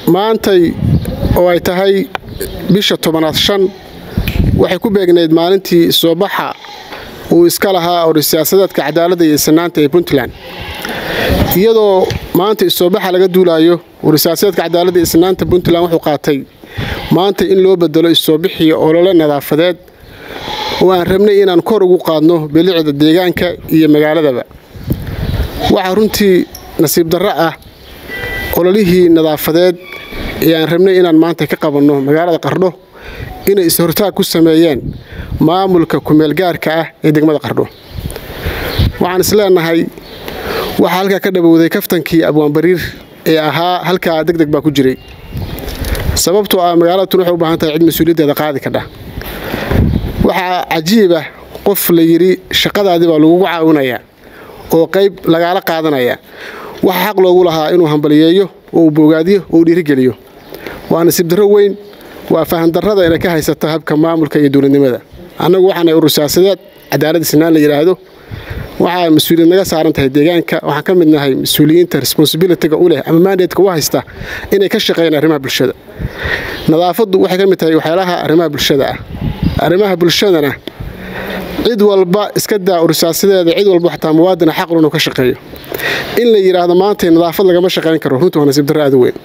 maantay oo ay tahay bisha tobanaad shan waxay ku beegnayd maalintii soo baxa uu iska lahaa ori siyaasadeedka cadaaladda iyo sinaanta ee puntland iyadoo maanta isoobaxa laga duulaayo uri siyaasadeedka cadaaladda iyo sinaanta puntland wuxuu qaatay maanta in loo bedelo isoobixiyo olole nadaafadeed oo aan rabnay inaan kor ugu qaadno bilicda deegaanka iyo magaaladaba waxaa runtii nasiib darro ah ololihii nadaafadeed ee aan rabnay inaan maanta ka qabanno magaalada qardho inay is-hortaag ku sameeyeen maamulka kumeelgaarka ah ee degmada qardho waxaan isleenahay waxaa halkaa ka dhabowday kaftankii abwaanbariir ee ahaa halkaa deg deg baa ku jiray sababtoo ah magaalada tun waxay u baahan tahay cid mas-uuliyaddeeda qaadi kadha waxaa cajiiba qof la yidhi shaqadaadii baa lagugu caawinayaa oo qayb lagaala qaadanaya waxaa xaq loogu lahaa inuu hambaliyeeyo oo uu boogaadiyo oo uu dhiirigeliyo waa nasiib darro weyn waa fahandarrada inay ka haysata habka maamulka iyo dowladnimada annagu waxaanay urur siyaasadeed cadaaladda sinaan la yidhaahdo waxaa mas-uuliyad naga saaran tahay deegaanka waxaan ka mid nahay mas-uuliyiinta responsibilitiga u leh ama mandatka u haysta inay ka shaqeeyaan arrimaha bulshada nadaafaddu waxay ka mid tahay waxyaalaha arrimaha bulshada ah arrimaha bulshadana cid walba iska daa ursaasadeeda cid walba xataa muwaadina xaqlu inuu ka shaqeeyo in la yidhaahdo maantay nadaafad lagama shaqayn karo runtii waa nasiib darro aada weyn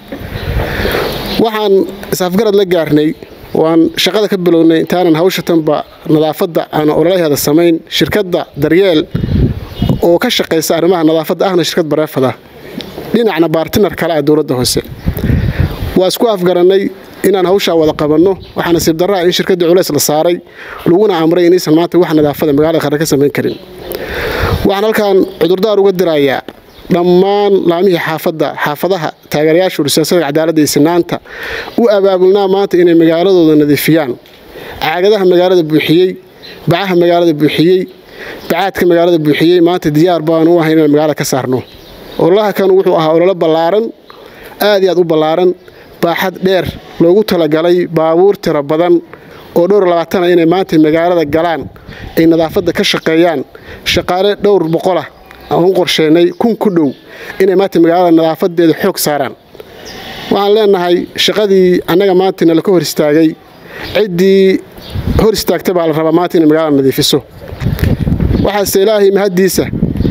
waxaan is-afgarad la gaarnay oo aan shaqada ka bilownay intaanan hawsha tanba nadaafadda aan ololaheeda samayn shirkadda daryeel oo ka shaqaysa arrimaha nadaafadda ahna shirkad bareefada dhinacna baartinar kale ah dowladda hoose waa isku afgarannay inaan hawshaa wada qabanno waxaa nasiib darraa in shirkaddii culays la saaray laguna amray inaysan maanta wax nadaafada magaalada qarre ka samayn karin waxaan halkan cudurdaar uga dirayaa dhammaan laamihii xaafadda xaafadaha taageerayaasha ursiyaasada cadaaladda iyo sinaanta u abaabulnaa maanta inay magaaladooda nadiifiyaan caagadaha magaalada buuxiyey bacaha magaalada buuxiyey bacaadka magaalada buuxiyey maanta diyaar baanu u ahay inaan magaalada ka saarno ololaha kan wuxuu ahaa ololo ballaaran aad iyo aad u ballaaran baaxad dheer loogu talagalay baabuur tiro badan oo dhowr labaatana inay maanta magaalada galaan ay nadaafadda ka shaqeeyaan shaqaale dhowr boqolah aan u qorsheynay kun ku dhow inay maanta magaalada nadaafadeeda xoog saaraan waxaan leenahay shaqadii annaga maanta nala ka hor istaagay ciddii hor istaagta baa la rabaa maanta inay magaalada nadiifiso waxaase ilaahay mahaddiisa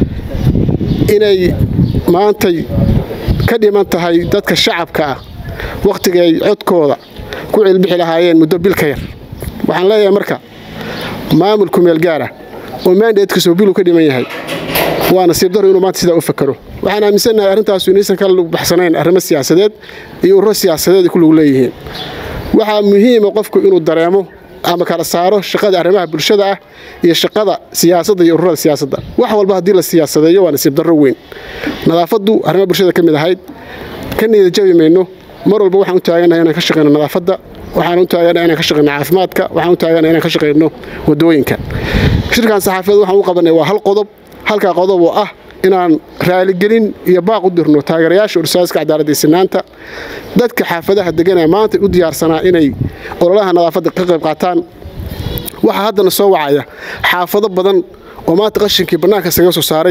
inay maantay ka dhiman tahay dadka shacabka ah wakhtigay codkooda ku cilbixi lahaayeen muddo bil ka yar waxaan leeyahay marka maamul kumeel gaara oo maandeedkiisoo biluu ka dhiman yahay waa nasiib daro inuu maanta sidaa u fakaro waxaan aaminsannahay arrintaasu inaysan kala lug baxsanayn arrimo siyaasadeed iyo ururo siyaasadeed ay ku lug leeyihiin waxaa muhiima qofku inuu dareemo ama kala saaro shaqada arrimaha bulshada ah iyo shaqada siyaasadda iyo ururada siyaasadda wax walba haddii la siyaasadeeyo waa nasiib darro weyn nadaafaddu arrimaha bulshada ka mid ahayd ka niyada jabi mayno mar walba waxaan u taaganahay inaan ka shaqeyno nadaafadda waxaan u taaganahay inaan ka shaqeyno caafimaadka waxaan u taaganahay inaan ka shaqeyno wadooyinka shirkan saxaafadeed waxaan u qabanay waa hal qodob halkaa qodob oo ah inaan raaligelin iyo baaq u dirno taageerayaasha ursaaska cadaaladda sinaanta dadka xaafadaha deganaa maanta u diyaarsanaa inay ololaha nadaafadda ka qayb qaataan waxaa haddana soo wacaya xaafado badan oo maanta qashinkii bannaanka isaga soo saaray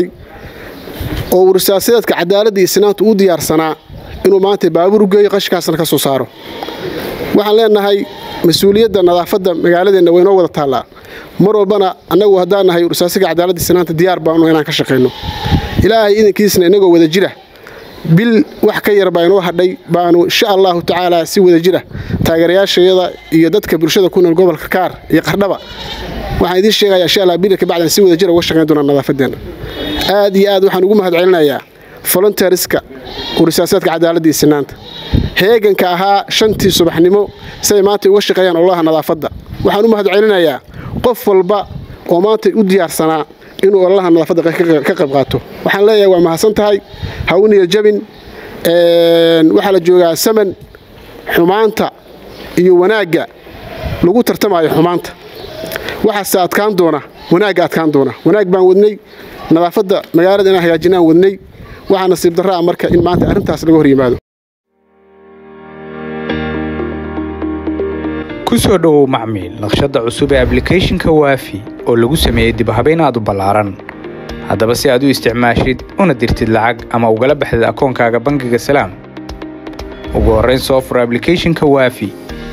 oo ursaasadeedka cadaaladda iyo sinaanta u diyaarsanaa inuu maanta baabuur u geeyo qashinkaasna ka soo saaro waxaan leenahay mas-uuliyadda nadaafadda magaaladeenna waynoo wada taallaa mar walbana annagu haddaan nahay ursaasiga cadaaladda sinaanta diyaar baanu inaan ka shaqayno ilaahay idankiisna inagoo wada jira bil wax ka yar baa inoo hadhay baanu insha allahu tacaala si wada jira taageerayaashayada iyo dadka bulshada ku nool gobolka kaar iyo qardhaba waxaan idiin sheegayaa insha allah bilka bacdan si wada jira uga shaqayn doonaa nadaafadeenna aad iyo aad waxaan ugu mahad celinayaa volunteeriska ursaasaadka cadaaladda iyo sinaanta heeganka ahaa shantii subaxnimo siay maanta uga shaqeeyaan ololaha nadaafadda waxaan u mahad celinayaa qof walba oo maanta u diyaarsanaa inuu ololaha nadaafadda ka qayb qaato waxaan leeyahay waa mahadsan tahay ha u niya jabin waxaa la joogaa saman xumaanta iyo wanaagga lagu tartamayo xumaanta waxaase adkaan doona wanaagga adkaan doona wanaag baan wadnay nadaafadda magaalada inaan hagaajinaan wadnay waxaa nasiib darraa marka in maanta arrintaas laga hor yimaado ku soo dhowow macmiil naqshadda cusub ee ablicathonka waafi oo lagu sameeyey dibhabayn aad u ballaaran haddaba si aad u isticmaashid una dirtid lacag ama ugala baxdid akoonkaaga bangiga salaam ugu horrayn soo furo ablicathonka waafi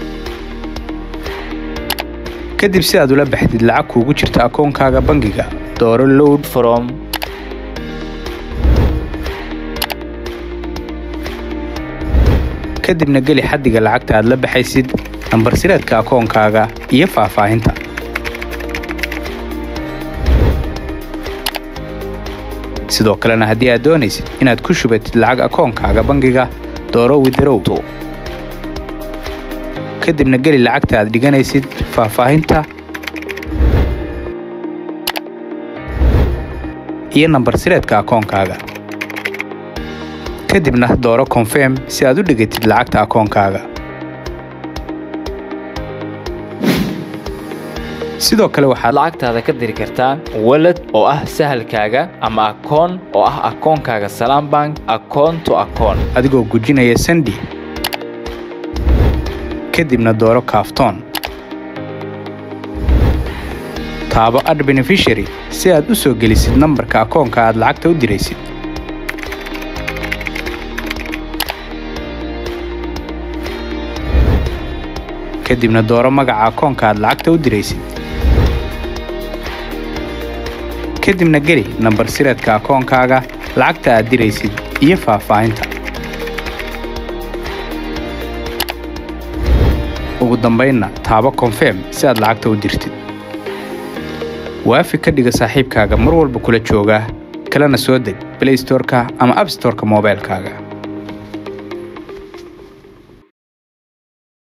kadib si aad ula baxdid lacag kuugu jirta akoonkaaga bangiga dooro load from kadibna geli xaddiga lacagta aad la baxaysid nambar sireedka akoonkaaga iyo faahfaahinta sidoo kalena haddii aad doonaysid inaad ku shubatid lacag akoonkaaga bangiga dooro widarow kadibna geli lacagta aad dhiganaysid faahfaahinta iyo nambar sireedka akoonkaaga kadibna dooro konfirm si aad u dhigatid lacagta akoonkaaga sidoo kale waxaad lacagtaada ka diri kartaa walad oo ah sahalkaaga ama akoon oo ah akoonkaaga salaam bank akoon to akoon adigoo gujinaya sandi kadibna dooro kaaftoon taabo ad benefishary si aad u soo gelisid nambarka akoonka aad lacagta u diraysid kadibna dooro magaca akoonka aad lacagta u diraysid kadibna geli nambar sireedka akoonkaaga lacagta aad diraysid iyo faahfaahinta ugu dambaynna taabo konfirm si aad lacagta u dirtid waafi ka dhiga saaxiibkaaga mar walba kula jooga kalena soo deg blaystorka ama abstorka moobaylkaaga